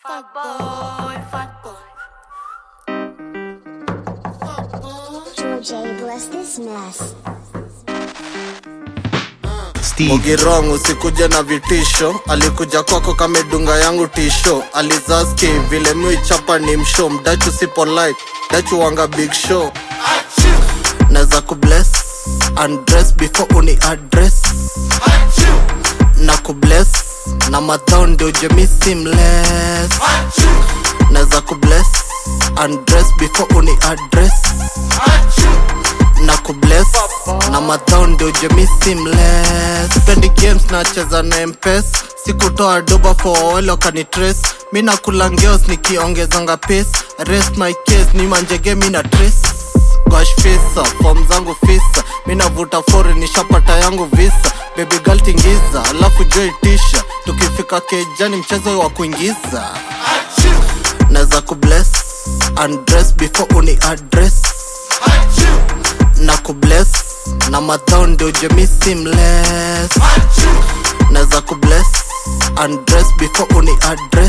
Fat boy, fat boy. George A. bless this mess. Steve, Mogirong usikuja na vitisho, alikuja kwako kamedunga yangu tisho, alizaski vile michapa ni msho, mdachu si polite, dachu wanga big show. Neza kubless, undress before uni address, na kubless, na madhao ndio jemi seamless. Neza kubless, undress before uni address, na kubless na madhao ndio jemi seamless spendi games nacheza na mpes sikutoa doba for wale wakanitres mi nakula ngeos nikiongezanga pace rest my case ni manjege mi na trace gosh fisa fom zangu fisa mi navuta fori nishapata yangu visa baby girl tingiza alafu joy tisha tukifika kejani mchezo wa kuingiza naweza kubless undress before uni address na kubless na madhao ndio jemi seamless naweza kubless undress before uni address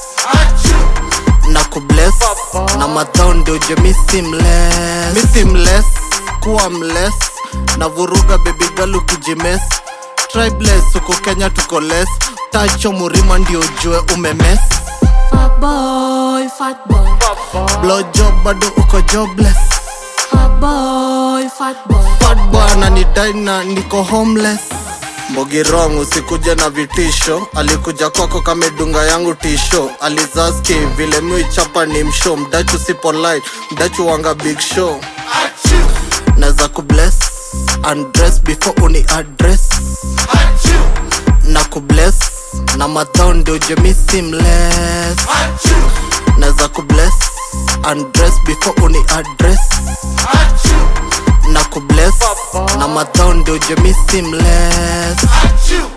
na kubless na madhao ndio jemi seamless mi seamless kuwa mless na vuruga baby girl ukijimes tribeless huko kenya tuko less tacho murima ndio jue umemes Fat boy, fat boy. blowjob bado uko jobless Fat boy, fat boy. Fat boy ananidai na niko homeless mbogirong usikuja na vitisho alikuja kwako kamedunga yangu tisho alizaski vile michapa ni msho mdachu si polite mdachu wanga big show naweza kubless undress before uni address na kubless na madhao ndio jemi seamless naweza kubless undress before uni address na kubless na madhao ndio jemi seamless